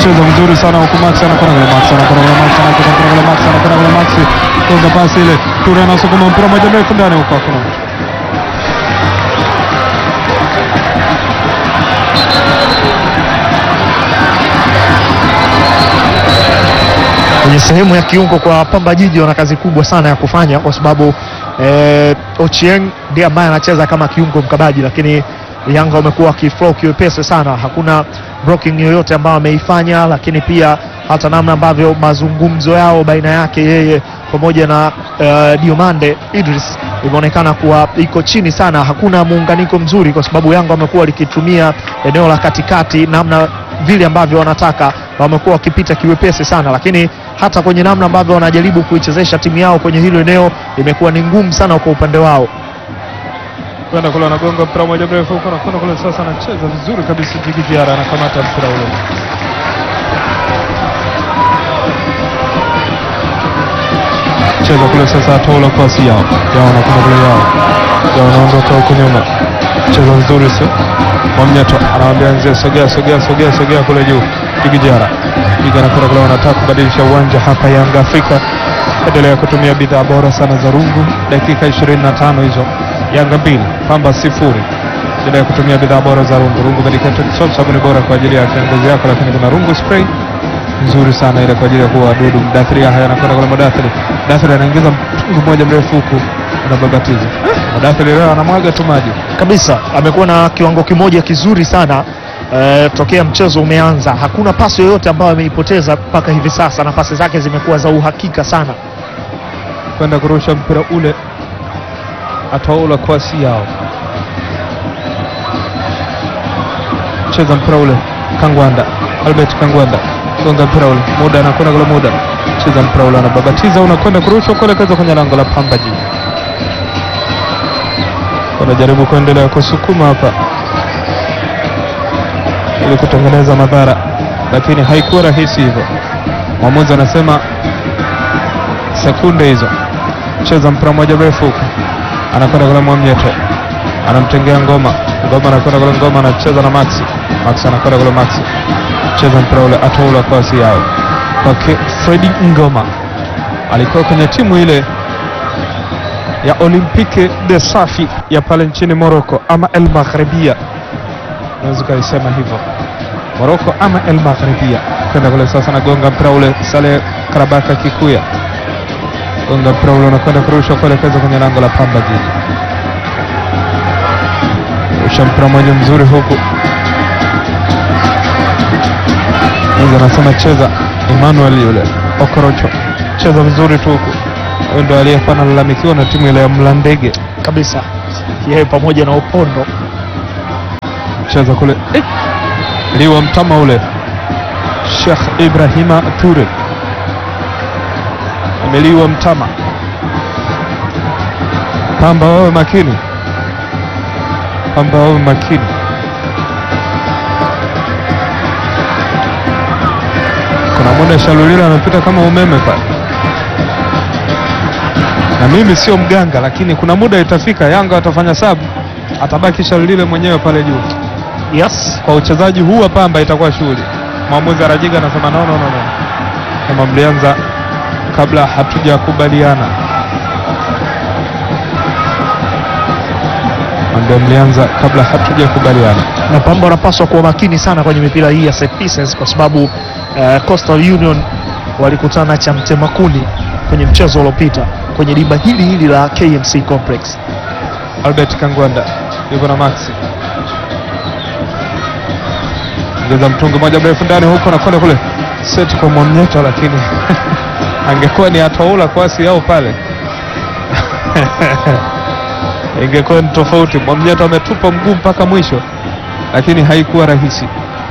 cheza vizuri sana huku Max anakwenda kule, Max anakwenda kule, Max anakwenda kule, Max anakwenda kule, Max gonga pasi ile, Ture anasukuma mpira moja mrefu ndani huko, hakuna mtu. kwenye sehemu ya kiungo kwa Pamba Jiji wana kazi kubwa sana ya kufanya kwa sababu eh, Ochieng ndiye ambaye anacheza kama kiungo mkabaji, lakini Yanga wamekuwa wakiflow kiwepesi sana, hakuna blocking yoyote ambayo ameifanya, lakini pia hata namna ambavyo mazungumzo yao baina yake yeye pamoja na eh, Diomande Idris imeonekana kuwa iko chini sana, hakuna muunganiko mzuri, kwa sababu Yanga wamekuwa likitumia eneo la katikati namna vile ambavyo wanataka, wamekuwa wakipita kiwepesi sana, lakini hata kwenye namna ambavyo wanajaribu kuichezesha timu yao kwenye hilo eneo imekuwa ni ngumu sana kwa upande wao. kwenda kule anagonga mpira moja mrefu huko anakwenda kule sasa, anacheza vizuri kabisa. Jigi Diarra anakamata mpira ule, cheza kule sasa, atola pasi yao yao, anakwenda kule yao yao, anaondoka huko nyuma, cheza vizuri sio Mwamnyeto anawambia nzee, sogea sogea sogea sogea kule juu. Jigi Diarra Jigi anakwenda kule, wanataka kubadilisha uwanja hapa. Yanga Afrika endelea kutumia bidhaa bora sana za rungu. Dakika 25 hizo, Yanga mbili Pamba sifuri. Endelea kutumia bidhaa bora za rungu. Rungu medicated soap, sabuni bora kwa ajili ya ngozi yako, lakini kuna rungu spray nzuri sana ile kwa ajili ya kuua wadudu. Mdathiri haya anakwenda kule, Mdathiri Mdathiri anaingiza mtungi mmoja mrefu huku, anababatiza Mdathiri leo anamwaga tu maji kabisa amekuwa na kiwango kimoja kizuri sana eh, tokea mchezo umeanza. Hakuna pasi yoyote ambayo ameipoteza mpaka hivi sasa, na pasi zake zimekuwa za uhakika sana. kwenda kurusha mpira ule, ataula kwasi yao, cheza mpira ule, Kangwanda Albert Kangwanda gonga mpira ule, muda anakwenda kule, muda cheza mpira ule, anababatiza, unakwenda kurushwa kuelekeza kwenye lango la Pamba Jiji. Wanajaribu kuendelea kusukuma hapa ili kutengeneza madhara, lakini haikuwa rahisi hivyo. Mwamuzi anasema sekunde hizo cheza mpira mmoja mrefu huko, anakwenda kule Mwamnyeto, anamtengea Ngoma, Ngoma anakwenda kule, Ngoma anacheza na Maxi, Maxi anakwenda kule, Maxi cheza mpira ule, atoula kwasi yao kwake Fredi Ngoma, alikuwa kwenye timu ile ya Olympique de Safi ya pale nchini Morocco ama El Maghribia, unaweza ukaisema hivyo Morocco ama El Maghribia. Kwenda kule sasa, nagonga mpira ule, Saleh Karabaka Kikuya gonga mpira ule unakwenda kurusha kuelekeza kwenye lango la Pamba Jiji. Rusha mpira mmoja mzuri huku, Mwenza anasema cheza. Emmanuel yule Okorocho cheza vizuri tu huku, huyo ndo aliyekuwa analalamikiwa na timu ile ya Mlandege. kabisa yeye pamoja na Opondo Cheza kule eh, liwa mtama ule Sheikh Ibrahima Ture ameliwa mtama. Pamba wawe makini, Pamba wawe makini. Kuna muda Shalulila anapita kama umeme pale, na mimi sio mganga, lakini kuna muda itafika Yanga watafanya sabu, atabaki Shalulile mwenyewe pale juu. yes Kwa uchezaji huu wa Pamba itakuwa shughuli. Mwamuzi Arajiga anasema no, no, no, no. Kama mlianza kabla hatujakubaliana, ndio mlianza kabla hatujakubaliana. na Pamba wanapaswa kuwa makini sana kwenye mipira hii ya set pieces kwa sababu eh, Coastal Union walikutana cha mtemakuni kwenye mchezo uliopita kwenye dimba hili hili la KMC Complex. Albert Kangwanda yuko na Maxi, ongeza mtungi moja mrefu ndani huko na kwenda kule set kwa Mwamnyeto, lakini angekuwa ni atoula kwasi yao pale ingekuwa ni tofauti. Mwamnyeto ametupa mguu mpaka mwisho, lakini haikuwa rahisi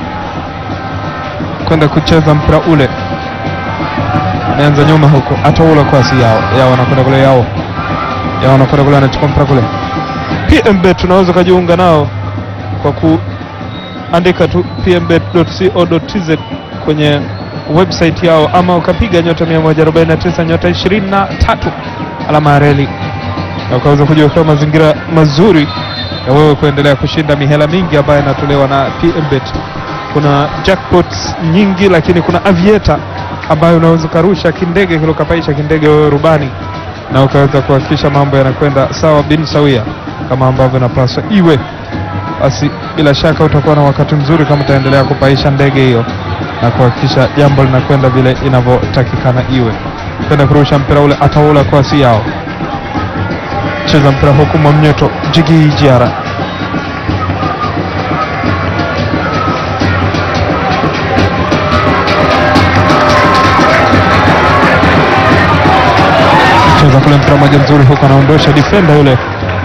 kwenda kucheza mpira ule. Ameanza nyuma huko, atoula kwasi yao yao, anakwenda kule yao yao, anakwenda kule, anachukua mpira kule PMBet unaweza ukajiunga nao kwa kuandika tu pmbet.co.tz kwenye website yao, ama ukapiga nyota 149 nyota 23 alama ya reli na ukaweza kujiwekea mazingira mazuri ya wewe kuendelea kushinda mihela mingi ambayo inatolewa na PMBet kuna jackpots nyingi, lakini kuna aviator ambayo unaweza ukarusha kindege kile ukapaisha kindege wewe rubani na ukaweza kuhakikisha mambo yanakwenda sawa bin sawia kama ambavyo inapaswa iwe. Basi bila shaka utakuwa na wakati mzuri kama utaendelea kupaisha ndege hiyo na kuhakikisha jambo linakwenda vile inavyotakikana iwe. Kwenda kurusha mpira ule ataula kwa si yao, cheza mpira huku Mwamnyeto Jigi Jiara cheza kule mpira moja mzuri huku, anaondosha defender yule,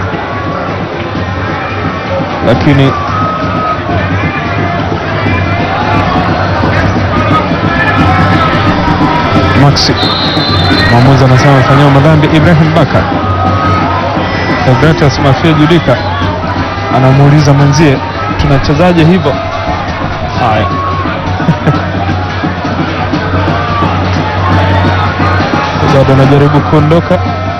lakini Maxi mwamuzi anasema amefanyiwa madhambi Ibrahim Bakar. Deogratias Mafia Judika anamuuliza mwenzie tunachezaje hivyo? Haya, bado anajaribu kuondoka.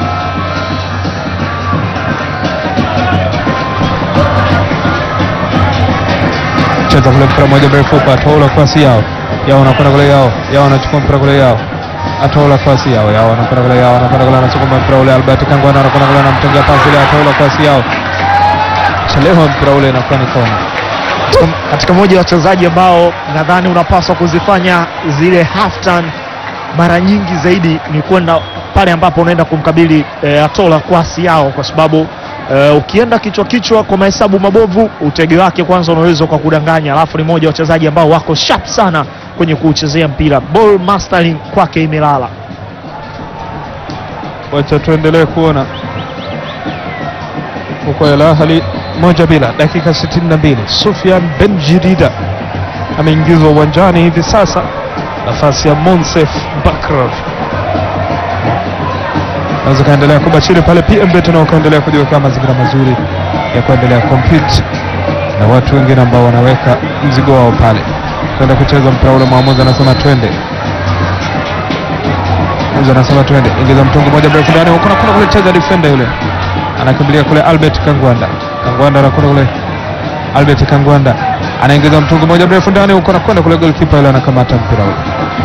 Cheza kule mpira moja mrefu kwa Atola kwasi yao yao anakwenda kule yao yao anachukua mpira kule yao Atola kwasi yao yao anakwenda kule yao anakwenda kule anachukua mpira ule Albert Kangwana anakwenda kule anamtengea pasi ile Atola kwasi yao chelewa mpira ule inakuwa ni kona. Katika- katika moja ya wachezaji ambao nadhani unapaswa kuzifanya zile half turn mara nyingi zaidi ni kwenda pale ambapo unaenda kumkabili e, Atola kwasi yao, kwa sababu e, ukienda kichwa kichwa kwa mahesabu mabovu, utege wake kwanza unaweza kwa kudanganya, alafu ni moja ya wachezaji ambao wako sharp sana kwenye kuuchezea mpira, ball mastering kwake imelala. Wacha tuendelee kuona huko Al Ahly moja bila, dakika 62. Sufyan Ben Jidida ameingizwa uwanjani hivi sasa, nafasi ya Monsef Bakrov. Naweza kaendelea kubashiri pale PMB, tuna ukaendelea kujiwekea mazingira mazuri ya kuendelea compete na watu wengine ambao wanaweka mzigo wao pale kwenda kucheza mpira ule. Mwamuzi anasema twende Mwamuzi anasema twende, ingiza mtungi moja mrefu ndani huko, nakwenda kule cheza defender yule anakimbilia kule Albert Kangwanda. Kangwanda anakwenda kule, Albert Kangwanda anaingiza mtungi moja mrefu ndani huko, nakwenda kule, goalkeeper yule anakamata mpira ule.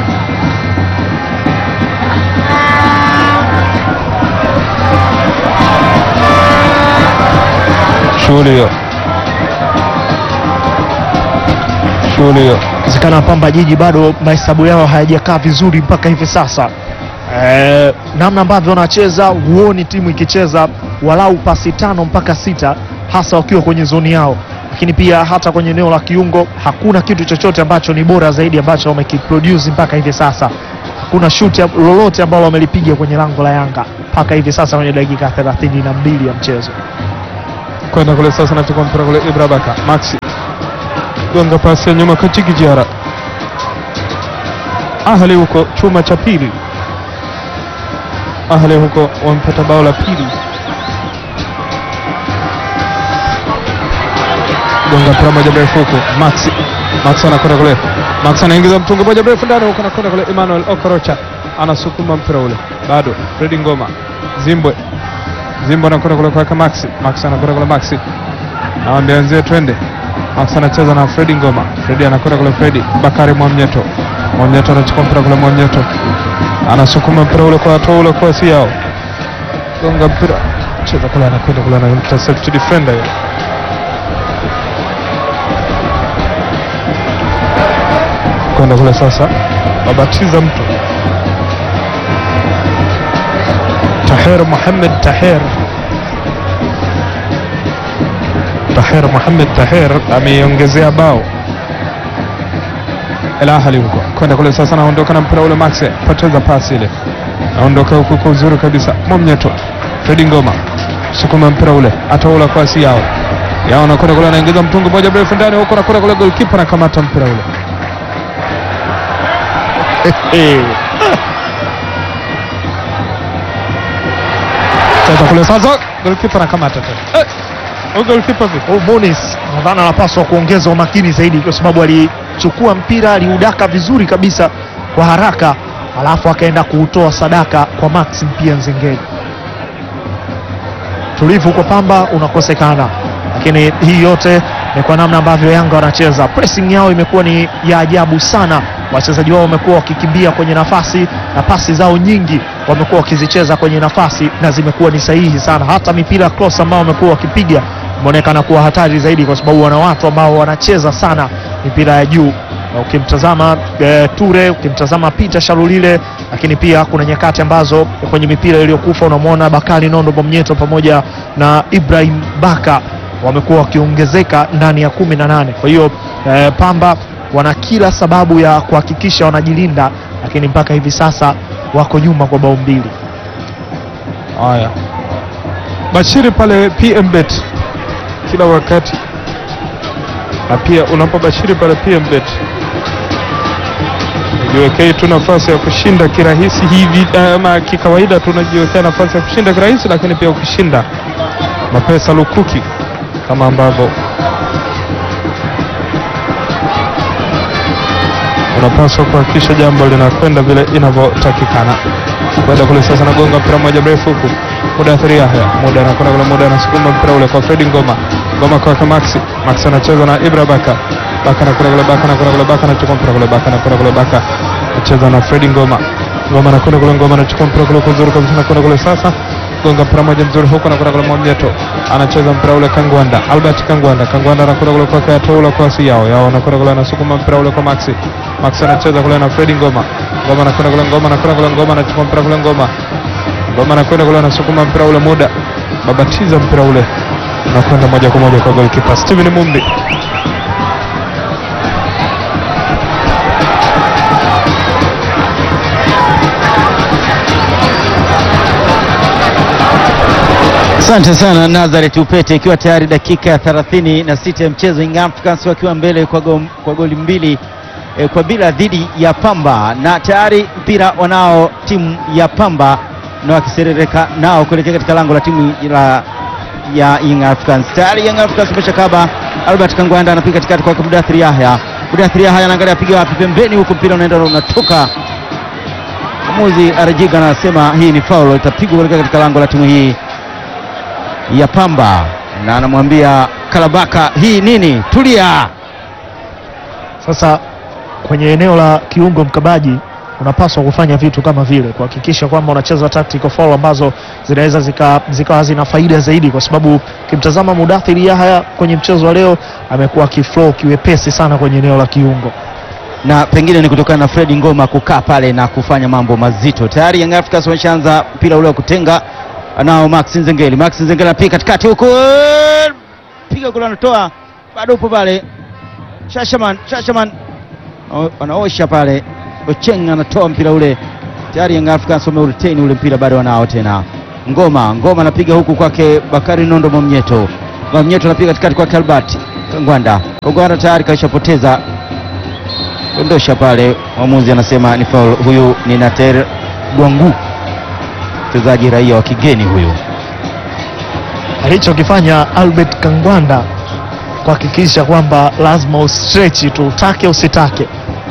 Shughuli hiyo, shughuli hiyo. Zikana Pamba Jiji bado mahesabu yao hayajakaa vizuri mpaka hivi sasa. Eh, namna ambavyo wanacheza huoni timu ikicheza walau pasi tano mpaka sita hasa wakiwa kwenye zoni yao, lakini pia hata kwenye eneo la kiungo hakuna kitu chochote ambacho ni bora zaidi ambacho wamekiproduce mpaka hivi sasa. Hakuna shuti lolote ambalo wamelipiga kwenye lango la Yanga mpaka hivi sasa kwenye dakika 32 ya mchezo. kwenda kule sasa, nachukua mpira kule Ibra Baka Maxi gonga pasi ya nyuma kwa Jigi Jiara. Ahli huko chuma cha pili, Ahli huko wampata bao la pili. Gonga mpira moja mrefu huko Maxi, Maxi anakwenda kule, Maxi anaingiza mtungi moja mrefu ndani huko, anakwenda kule Emmanuel Okorocha anasukuma mpira ule, bado Fredi Ngoma Zimbwe Zimbo anakwenda kule kwake Maxi. Maxi anakwenda kule Maxi. Nawambia wenzie twende. Maxi anacheza na Fredi Ngoma. Fredi anakwenda kule Fredi. Bakari Mwamnyeto. Mwamnyeto anachukua mpira kule Mwamnyeto. Anasukuma mpira ule kwa hatua ule kwa si yao. Gonga mpira. Cheza kule anakwenda kule na intercept defender yule. Kwenda kule sasa. Babatiza mtu. Taher Mohamed Taher Taher Mohamed Taher ameiongezea bao El Ahly huko kwenda kule sasa, naondoka na mpira ule, Max poteza pasi ile, naondoka huko kwa uzuri kabisa. Mwamnyeto Fredi Ngoma sukuma mpira ule, ataula kwa si yao yao, anakwenda kule, anaingiza mtungi moja mrefu ndani huko, nakwenda kule, goalkeeper anakamata mpira ule sasa kule sasa, goalkeeper anakamata tena eh, huyo goalkeeper vipi? Huyu Munis nadhani anapaswa kuongeza umakini zaidi, kwa sababu alichukua mpira aliudaka vizuri kabisa kwa haraka, alafu akaenda kuutoa sadaka kwa Maxim pia Nzengeli. Tulivu kwa Pamba unakosekana, lakini hii yote ni kwa namna ambavyo Yanga wanacheza. Pressing yao imekuwa ni ya ajabu sana. Wachezaji wao wamekuwa wakikimbia kwenye nafasi na pasi zao nyingi wamekuwa wakizicheza kwenye nafasi na zimekuwa ni sahihi sana. Hata mipira cross ambao wamekuwa wakipiga imeonekana kuwa hatari zaidi, kwa sababu wana watu ambao wanacheza sana mipira ya juu. Na ukimtazama e, Ture, ukimtazama Peter Shalulile, lakini pia kuna nyakati ambazo kwenye mipira iliyokufa unamwona Bakari Nondo Bomnyeto pamoja na Ibrahim Baka wamekuwa wakiongezeka ndani ya kumi na nane. Kwa hiyo e, Pamba wana kila sababu ya kuhakikisha wanajilinda, lakini mpaka hivi sasa wako nyuma kwa bao mbili. Haya, bashiri pale PMBet kila wakati, na pia unapobashiri pale PMBet jiwekei tu nafasi ya kushinda kirahisi hivi, ama kikawaida tu unajiwekea nafasi ya kushinda kirahisi, lakini pia ukishinda mapesa lukuki kama ambavyo unapaswa kuhakikisha jambo linakwenda vile inavyotakikana. Kwenda kule sasa, nagonga mpira mmoja mrefu huku, muda athiri Yahya, muda anakwenda kule, muda anasukuma mpira ule kwa Fredi Ngoma, Ngoma kwake Maxi, Maxi anacheza na Ibra Baka, Baka anakwenda kule, Baka anakwenda kule, Baka anachukua mpira kule, Baka anakwenda kule, Baka anacheza na Fredi Ngoma, Ngoma anakwenda kule, Ngoma anachukua mpira kule kuzuri kabisa, anakwenda kule sasa gonga mpira moja mzuri huko, anakwenda kule Mwamnyeto anacheza mpira ule Kangwanda, Albert Kangwanda, Kangwanda anakwenda kule kwa Kayatoula kwa si yao yao, anakwenda kule anasukuma mpira ule kwa Maxi, Maxi anacheza kule na Fredi Ngoma, Ngoma anakwenda kule, Ngoma anakwenda kule, Ngoma anachukua mpira kule, Ngoma Ngoma anakwenda kule anasukuma mpira ule, muda babatiza mpira ule unakwenda moja kwa moja kwa goalkeeper Steven Mumbi. Asante sana Nazareth Upete, ikiwa tayari dakika ya 36 ya mchezo, Young Africans wakiwa mbele kwa, go, kwa goli mbili eh, kwa bila dhidi ya Pamba, na tayari mpira wanao timu ya Pamba na wakiserereka nao kuelekea katika lango la timu la ya Young Africans. Tayari Young Africans umeshakaba. Albert Kangwanda anapiga katikati kwa Mudathir Yahya. Mudathir Yahya anaangalia apiga wapi, pembeni huko, mpira unaenda unatoka. Mwamuzi Arajiga anasema hii ni foul, itapigwa kuelekea katika lango la timu hii ya Pamba na anamwambia Kalabaka, hii nini? Tulia. Sasa kwenye eneo la kiungo mkabaji unapaswa kufanya vitu kama vile kuhakikisha kwamba unacheza tactical foul ambazo zinaweza zikawa zika zina faida zaidi, kwa sababu ukimtazama Mudathiri Yahya kwenye mchezo wa leo amekuwa akiflow kiwepesi sana kwenye eneo la kiungo. na pengine ni kutokana na Fred Ngoma kukaa pale na kufanya mambo mazito. Tayari Young Africans wameshaanza mpira ule wa kutenga, anao Max Nzengeli. Max Nzengeli anapiga katikati huko, piga kule, anatoa bado upo pale. Shashaman, Shashaman O- anaosha pale, Ocheng anatoa mpira ule. Tayari Young Africans wameuretain ule mpira, bado wanao tena. Ngoma, Ngoma anapiga huku kwake Bakari Nondo Mwamnyeto. Mwamnyeto anapiga katikati kwake Albert Kangwanda. Kangwanda tayari kaishapoteza dondosha pale, mwamuzi anasema ni foul. Huyu ni Nater Gwangu, mchezaji raia wa kigeni huyu. Alichokifanya Albert Kangwanda kuhakikisha kwamba lazima ustretch tu, utake usitake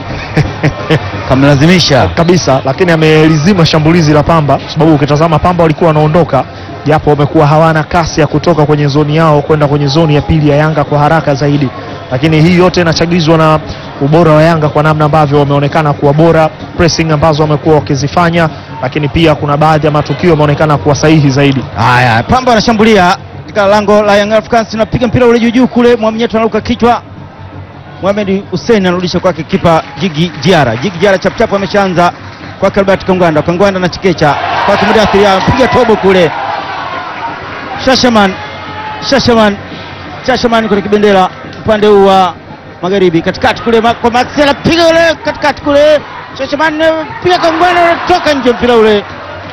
Kamlazimisha kabisa, lakini amelizima shambulizi la Pamba kwa sababu ukitazama Pamba walikuwa wanaondoka, japo wamekuwa hawana kasi ya kutoka kwenye zoni yao kwenda kwenye zoni ya pili ya Yanga kwa haraka zaidi, lakini hii yote inachagizwa na ubora wa Yanga kwa namna ambavyo wameonekana kuwa bora, pressing ambazo wamekuwa wakizifanya, lakini pia kuna baadhi ya matukio yameonekana kuwa sahihi zaidi. haya. Pamba anashambulia katika lango la Young Africans, napiga mpira ule juu juu kule, Mwamnyeto anaruka kichwa. Mohamed Hussein anarudisha kwake kipa Jigi Jiara. Jigi Jiara chapchap ameshaanza kwake Albert Kangwanda. Kangwanda na chikecha kwake Mudathiri, anapiga tobo kule. Shashaman, Shashaman, Shashaman kwenye kibendera upande huu wa magharibi, katikati kule ma- kwa Maxi anapiga ule katikati kule. Shashaman eh, piga Kangwanda, unatoka nje mpira ule.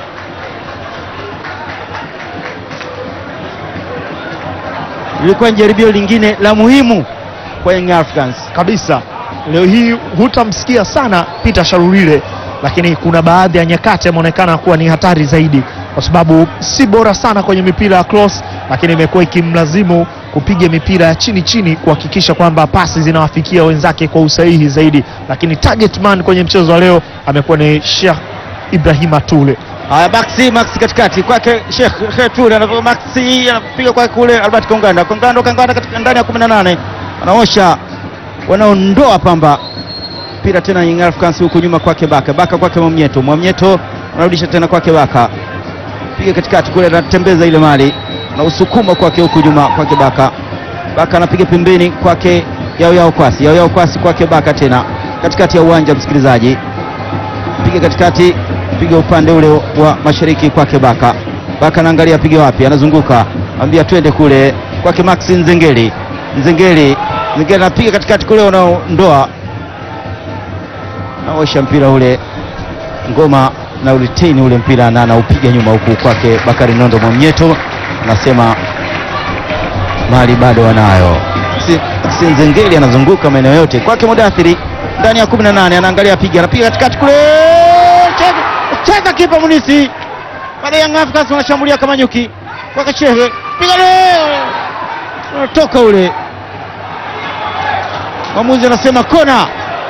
Lilikuwa ni jaribio lingine la muhimu kwa Young Africans. kabisa. Leo hii hutamsikia sana Peter Sharulile, lakini kuna baadhi ya nyakati ameonekana kuwa ni hatari zaidi, kwa sababu si bora sana kwenye mipira ya cross, lakini imekuwa ikimlazimu kupiga mipira ya chini chini kuhakikisha kwamba pasi zinawafikia wenzake kwa usahihi zaidi, lakini target man kwenye mchezo wa leo amekuwa ni Sheikh Ibrahima Tule. Haya, Maxi Maxi katikati kwake Sheikh Kheture anapiga Maxi anapiga kwake kule Albert Konganda Konganda Konganda katika ndani ya 18 wanaosha wanaondoa Pamba mpira tena Young Africans huku nyuma kwake Baka Baka kwake Mwamnyeto Mwamnyeto anarudisha tena kwake Baka piga katikati kule anatembeza ile mali na usukuma kwake huku nyuma kwake Baka Baka anapiga pembeni kwake Yao Yao Kwasi Yao Yao Kwasi kwake Baka tena katikati ya uwanja msikilizaji piga katikati piga upande ule wa mashariki kwake Baka Baka anaangalia piga wapi anazunguka ambia twende kule kwake Maxi Nzengeli Nzengeli Nzengeli anapiga katikati kule unaondoa naosha mpira ule ngoma na uriteni ule mpira na anaupiga nyuma huku kwake Bakari Nondo Mwamnyeto anasema mali bado wanayo. Si, si Nzengeli anazunguka maeneo yote kwake Mudathiri ndani ya 18 anaangalia piga anapiga katikati kule cheza, cheza kipa Munisi baada ya Young Africans wanashambulia kama nyuki kwake Shehe piga leo unatoka ule mwamuzi anasema kona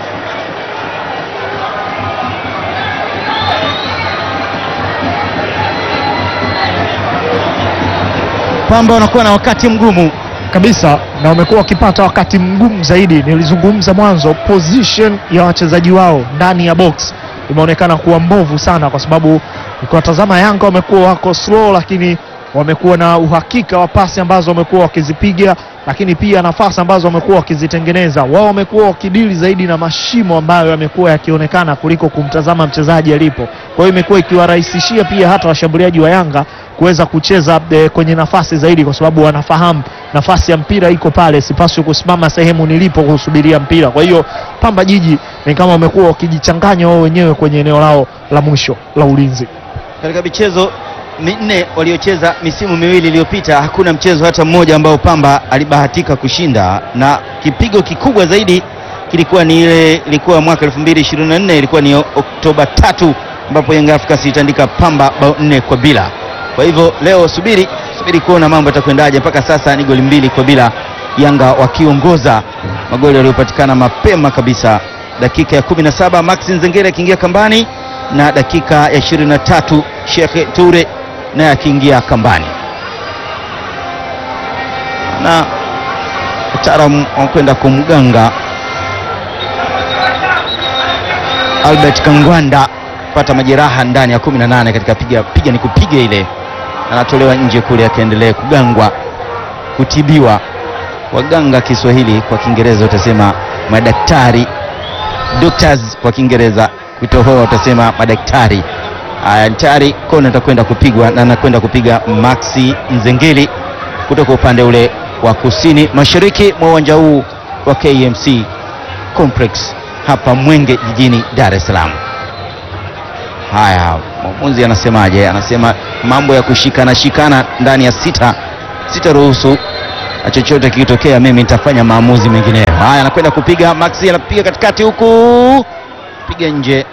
Pamba wanakuwa na wakati mgumu kabisa na wamekuwa wakipata wakati mgumu zaidi. Nilizungumza mwanzo, position ya wachezaji wao ndani ya box imeonekana kuwa mbovu sana, kwa sababu ukiwatazama Yanga wamekuwa wako slow, lakini wamekuwa na uhakika wa pasi ambazo wamekuwa wakizipiga, lakini pia nafasi ambazo wamekuwa wakizitengeneza. Wao wamekuwa wakidili zaidi na mashimo ambayo yamekuwa yakionekana kuliko kumtazama mchezaji alipo. Kwa hiyo imekuwa ikiwarahisishia pia hata washambuliaji wa Yanga kuweza kucheza e, kwenye nafasi zaidi, kwa sababu wanafahamu nafasi ya mpira iko pale, sipaswi kusimama sehemu nilipo kusubiria mpira. Kwa hiyo Pamba Jiji ni kama wamekuwa wakijichanganya wao wenyewe kwenye eneo lao la mwisho la ulinzi. katika michezo minne waliocheza misimu miwili iliyopita hakuna mchezo hata mmoja ambao Pamba alibahatika kushinda, na kipigo kikubwa zaidi kilikuwa ni ile ilikuwa mwaka 2024 ilikuwa ni Oktoba tatu ambapo Young Africans ilitandika Pamba bao nne kwa bila. Kwa hivyo leo subiri subiri kuona mambo yatakwendaje. Mpaka sasa ni goli mbili kwa bila, Yanga wakiongoza magoli yaliyopatikana mapema kabisa, dakika ya 17 Maxi Nzengere akiingia kambani na dakika ya 23 Sheikh Toure naye akiingia kambani, na wataalamu wakwenda kumganga Albert Kangwanda pata majeraha ndani ya 18 katika piga piga ni kupiga ile, anatolewa nje kule akaendelea kugangwa kutibiwa. Waganga Kiswahili, kwa Kiingereza utasema madaktari, doctors kwa Kiingereza, kutohoa utasema madaktari. Haya, tayari kona atakwenda kupigwa na anakwenda kupiga Maxi Nzengeli kutoka upande ule wa kusini mashariki mwa uwanja huu wa KMC Complex hapa Mwenge jijini Dar es Salaam. Haya, mwamuzi anasemaje? Anasema mambo ya kushikana shikana ndani ya sita, sitaruhusu na chochote kikitokea, mimi nitafanya maamuzi mengineyo. Haya, anakwenda kupiga Maxi, anapiga katikati huku, piga nje.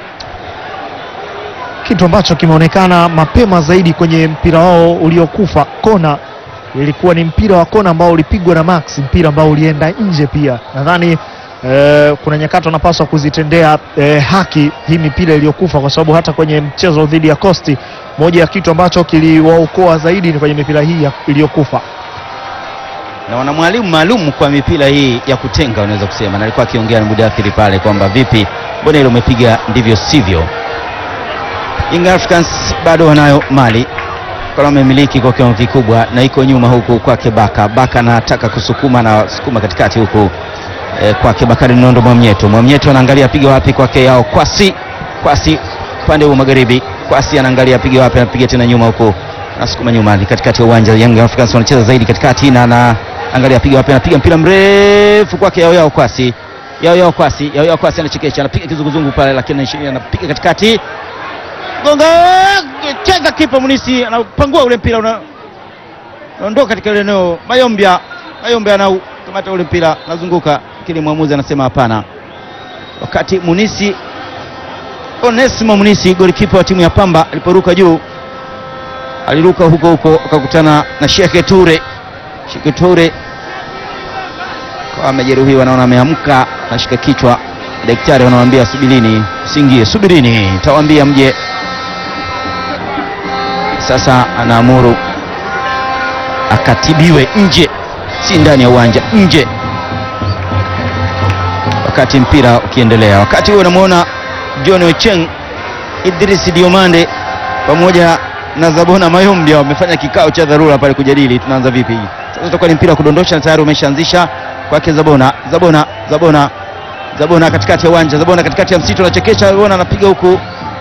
kitu ambacho kimeonekana mapema zaidi kwenye mpira wao uliokufa kona, ilikuwa ni mpira wa kona ambao ulipigwa na Max, mpira ambao ulienda nje pia. Nadhani eh, kuna nyakati wanapaswa kuzitendea eh, haki hii mipira iliyokufa, kwa sababu hata kwenye mchezo dhidi ya Costi, moja ya kitu ambacho kiliwaokoa zaidi ni kwenye mipira hii ya- iliyokufa. na wana mwalimu maalum kwa mipira hii ya kutenga, unaweza kusema, na alikuwa akiongea na Mudathiri pale kwamba vipi, mbona ile umepiga ndivyo sivyo. Young Africans bado wanayo mali kwa wamemiliki kwa kiwango kikubwa, na iko nyuma huku kwake Baka. Baka anataka kusukuma na sukuma katikati huku eh, kwake Bakari Nondo Mwamnyeto. Mwamnyeto anaangalia piga wapi kwake yao Kwasi. Kwasi upande huu magharibi. Kwasi anaangalia piga wapi, anapiga tena nyuma huku anasukuma nyuma ni katikati ya uwanja. Young Africans wanacheza zaidi katikati na anaangalia piga wapi, anapiga mpira mrefu kwake yao yao Kwasi. Yao yao Kwasi, yao yao Kwasi anachekesha, anapiga kizunguzungu pale, lakini anapiga katikati gonga cheza kipa Munisi anapangua ule mpira una- unaondoka katika ile eneo. Mayombia Mayombia anaukamata ule mpira anazunguka, lakini mwamuzi anasema hapana. Wakati Munisi Onesimo Munisi golikipa wa timu ya Pamba aliporuka juu, aliruka huko huko akakutana na Sheke Ture. Sheke Ture kwa amejeruhiwa, naona ameamka, anashika kichwa. Daktari wanamwambia subirini, usiingie, subirini, tawaambia mje sasa anaamuru akatibiwe nje, si ndani ya uwanja, nje. wakati mpira ukiendelea. Wakati huo unamwona John Ocheng, Idris Diomande pamoja na Zabona Mayombia wamefanya kikao cha dharura pale kujadili tunaanza vipi. Sasa utakuwa ni mpira wa kudondosha na tayari umeshaanzisha kwake Zabona. Zabona, Zabona, Zabona katikati ya uwanja, Zabona katikati ya msitu anachekesha, Zabona anapiga huku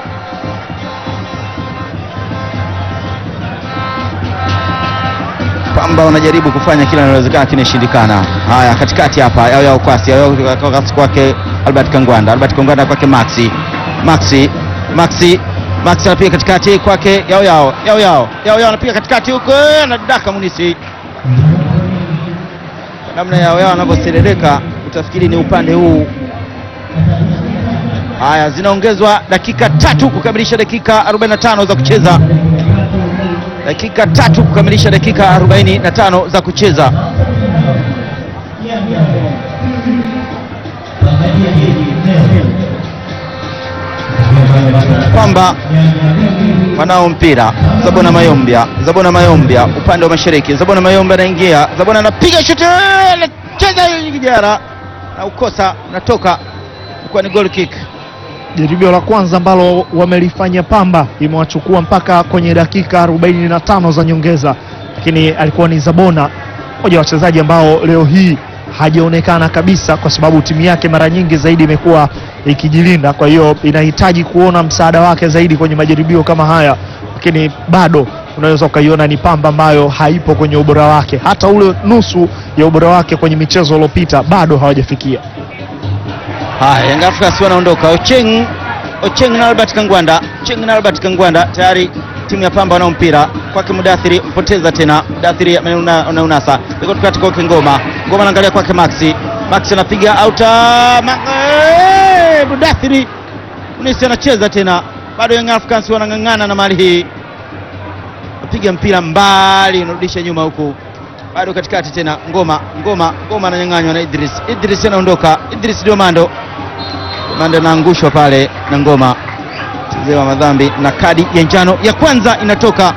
Pamba wanajaribu kufanya kila linalowezekana kinashindikana. Haya, katikati hapa yao yao kwasi yao yao kwasi kwake Albert Kangwanda, Albert Kangwanda kwake Maxi, Maxi, Maxi, Maxi anapiga katikati kwake yao yao yao yao yao yao anapiga katikati huko, eh, anadaka Munisi. Namna yao yao anavyoserereka utafikiri ni upande huu. Haya, zinaongezwa dakika tatu kukamilisha dakika 45 za kucheza dakika tatu kukamilisha dakika 45 za kucheza. Pamba wanao mpira, Zabona Mayombia, Zabona Mayombia upande wa mashariki, Zabona Mayombia anaingia, Zabona anapiga shuti, anacheza hii kijana na ukosa, natoka ilikuwa ni goal kick. Jaribio la kwanza ambalo wamelifanya Pamba imewachukua mpaka kwenye dakika 45 za nyongeza, lakini alikuwa ni Zabona, mmoja wa wachezaji ambao leo hii hajaonekana kabisa, kwa sababu timu yake mara nyingi zaidi imekuwa ikijilinda. Kwa hiyo inahitaji kuona msaada wake zaidi kwenye majaribio kama haya, lakini bado unaweza ukaiona ni Pamba ambayo haipo kwenye ubora wake, hata ule nusu ya ubora wake kwenye michezo iliyopita bado hawajafikia. Haya, Young Africans wanaondoka. Ocheng, Ocheng na Albert Kangwanda, Ocheng na Albert Kangwanda tayari timu ya Pamba wanao mpira kwake Mudathiri, mpoteza tena Mudathiri anauna- anaunasa iko tukati kwake Ngoma, Ngoma anaangalia kwake Maxi, Maxi anapiga auta ma, eh, Mudathiri Munisi anacheza tena, bado Young Africans wanang'ang'ana na mali hii, napiga mpira mbali, unarudisha nyuma huku bado katikati tena Ngoma, Ngoma, Ngoma ananyang'anywa na Idris, Idris anaondoka, Idris Diomando, Diomando anaangushwa pale na Ngoma, chezewa madhambi na kadi ya njano ya kwanza inatoka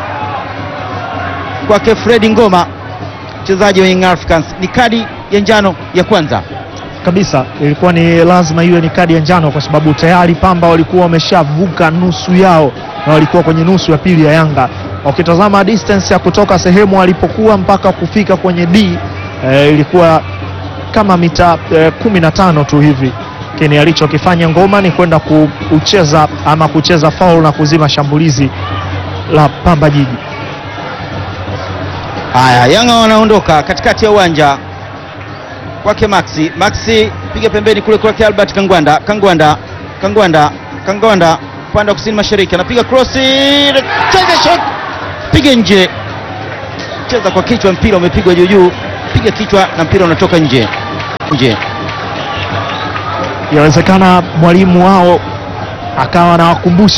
kwake Fredi Ngoma, mchezaji wa Young Africans, ni kadi ya njano ya kwanza. kabisa ilikuwa ni lazima iwe ni kadi ya njano kwa sababu tayari Pamba walikuwa wameshavuka nusu yao na walikuwa kwenye nusu ya pili ya Yanga. Ukitazama distance ya kutoka sehemu alipokuwa mpaka kufika kwenye D eh, ilikuwa kama mita eh, kumi na tano tu hivi, lakini alichokifanya Ngoma ni kwenda kucheza ama kucheza foul na kuzima shambulizi la Pamba Jiji. Haya, Yanga wanaondoka katikati ya uwanja kwake Maxi. Maxi piga pembeni kule kwake Albert Kangwanda. Kangwanda, Kangwanda, Kangwanda upande wa kusini mashariki anapiga krosi, cheza shot, piga nje, cheza kwa kichwa, mpira umepigwa juu juu, piga kichwa na mpira unatoka nje nje. Yawezekana mwalimu wao akawa anawakumbusha